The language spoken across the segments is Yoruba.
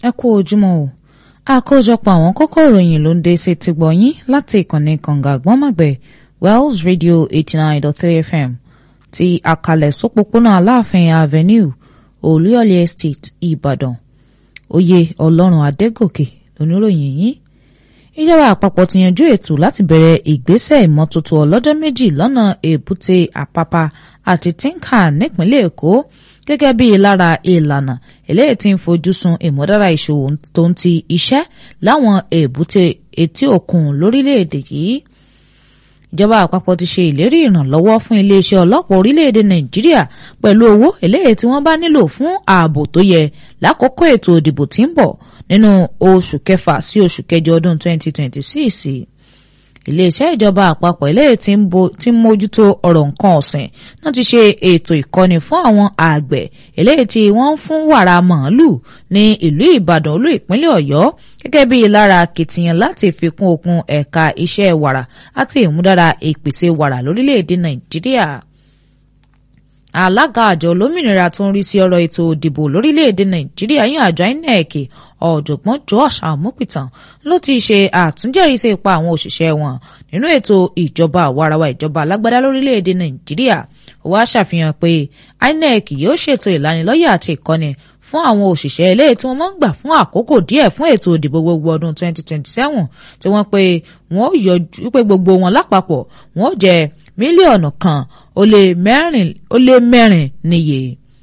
ẹ kú ojúmọ́ o àkójọpọ̀ àwọn kókó ìròyìn ló ń dé sí ti gbọ̀nyìn láti ìkànnì kànga àgbọ́nmọ̀gbẹ̀ Wells Radio eighty nine dot three FM ti àkàlẹ̀ sópópónà Aláàfin Avenue Olúyọ̀lé Estate Ìbàdàn oyè Ọlọ́run Adégòkè oníròyìn yìí ìjọba àpapọ̀ ti yanjú ètò láti bẹ̀rẹ̀ ìgbésẹ̀ ìmọ́tótó ọlọ́jọ́ méjì lọ́nà èbúté àpápá àti tínkà nípínlẹ̀ Èkó gẹ́gẹ́ bí lára ìlànà eléyìí tí ń fojú sun ìmúdára ìṣòwò tó ń ti iṣẹ́ láwọn èbúté etí òkun lórílẹ̀‐èdè yìí ìjọba àpapọ̀ ti ṣe ìlérí ìrànlọ́wọ́ fún iléeṣẹ́ ọlọ́pàá orílẹ̀‐èdè Nàìjíríà pẹ̀lú owó eléyìí tí wọ́n bá nílò fún ààbò tó yẹ lákòókò ètò ìdìbò tí ń bọ̀ nínú oṣù kẹfà sí oṣù kẹjọ ọdún 2026 iléeṣẹ́ ìjọba àpapọ̀ eléyìí tí ń mójútó ọ̀rọ̀ nǹkan ọ̀sìn náà ti ṣe ètò ìkọ́ni fún àwọn àgbẹ̀ eléyìí tí wọ́n ń fún wàrà màálù ní ìlú Ìbàdàn olú ìpínlẹ̀ Ọ̀yọ́ gẹ́gẹ́ bí lára akitiyan láti fi kún okun ẹ̀ka iṣẹ́ wàrà àti ìmúdára ìpèsè wàrà lórílẹ̀‐èdè Nàìjíríà alága àjọ olómìnira tó ń rí sí ọ̀rọ̀ ètò òdìbò lórílẹ̀‐èdè nàìjíríà yín àjọ inec ọ̀jọ̀gbọ́n josh amupitan ló ti ṣe àtúnjẹ́rìísí ipa àwọn òṣìṣẹ́ wọn nínú ètò ìjọba àwarawa ìjọba alágbádá lórílẹ̀‐èdè nàìjíríà ó wá ṣàfihàn pé inec yóò ṣètò ìlanilọ́yẹ̀ àti ìkọ́ni fún àwọn òṣìṣẹ́ eléyìí tí wọ́n máa ń gbà fún àkókò díẹ̀ fún ètò ìdìbò gbogbo ọdún 2027 tí wọ́n pé wọ́n yọjú pé gbogbo wọn lápapọ̀ wọ́n jẹ́ mílíọ̀nù kan ó lé mẹ́rin níye.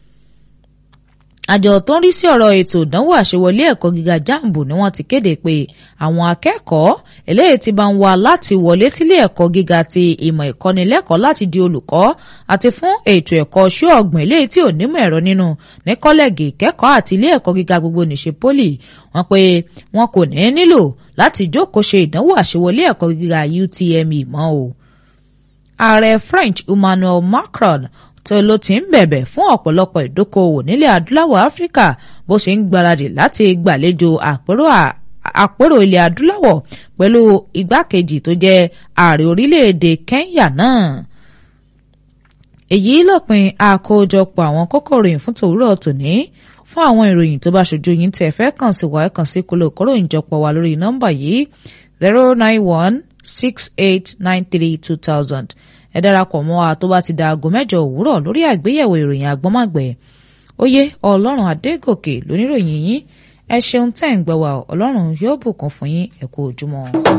àjọ tó ń rí sí ọ̀rọ̀ ètò ìdánwò àṣewọlé ẹ̀kọ́ gíga jambu ni wọ́n ti kéde pé àwọn akẹ́kọ̀ọ́ eléyìí ti bá ń wá láti wọlé sílé ẹ̀kọ́ gíga ti ìmọ̀ ìkọ́nilẹ́kọ̀ọ́ láti di olùkọ́ àti fún ètò ẹ̀kọ́ ṣú ọ̀gbìn eléyìí tí ò nímọ̀ ẹ̀rọ nínú ní kọ́lẹ́gì ìkẹ́kọ̀ọ́ àti ilé ẹ̀kọ́ gíga gbogbo nìṣe poli wọ́n pé wọn kò ní nílò láti jókòó ṣe ìdánwò àṣewọlé ẹ̀kọ́ gíga UTME mọ́ o ààrẹ French Emmanuel Macron tó ló ti ń bẹ̀bẹ̀ fún ọ̀pọ̀lọpọ̀ ìdókòwò nílẹ̀ adúláwọ̀ Áfíríkà bó ṣe ń gbáradì láti gbàlejò àpérò àpérò ilẹ̀ adúláwọ̀ pẹ̀lú igbákejì tó jẹ́ ààrẹ orílẹ̀-èdè Kenya náà. èyí lópin àkójọpọ̀ àwọn kókó ìròyìn fún tòwúrọ̀ tòní fún àwọn ìròyìn tó bá ṣojú yín tẹ̀ fẹ́ kàn sí wa ẹ̀ kàn sí kóló kóró ìjọpọ̀ wa lórí nọ́mbà yìí zero nine one six eight nine three two thousand ẹ darapọ̀ mọ́ wa tó bá ti da aago mẹ́jọ òwúrọ̀ lórí àgbéyẹ̀wò ìròyìn àgbọ́mọ̀gbẹ́ oyè ọlọ́run adégòkè lóníròyìn yín ẹ ṣeun tẹ́ ń gbọ́ wa ọlọ́run yóò bùkún fún yín ẹ kú ojúmọ́.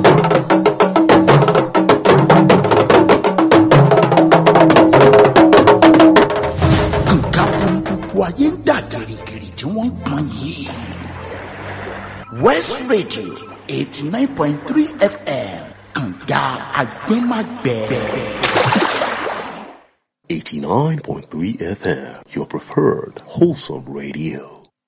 nǹkan kan gbogbo ayé ń dà gìrìgìrì tí wọ́n ń pọn yìí West Radio eighty nine point three FM kànga agbẹ́magbẹ́. 89.3 FM, your preferred wholesome radio.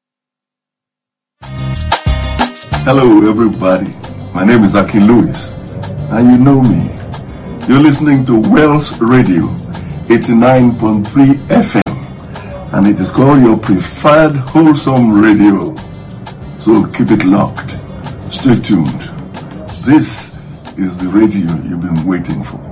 Hello, everybody. My name is Aki Lewis, and you know me. You're listening to Wells Radio 89.3 FM, and it is called your preferred wholesome radio. So keep it locked. Stay tuned. This is the radio you've been waiting for.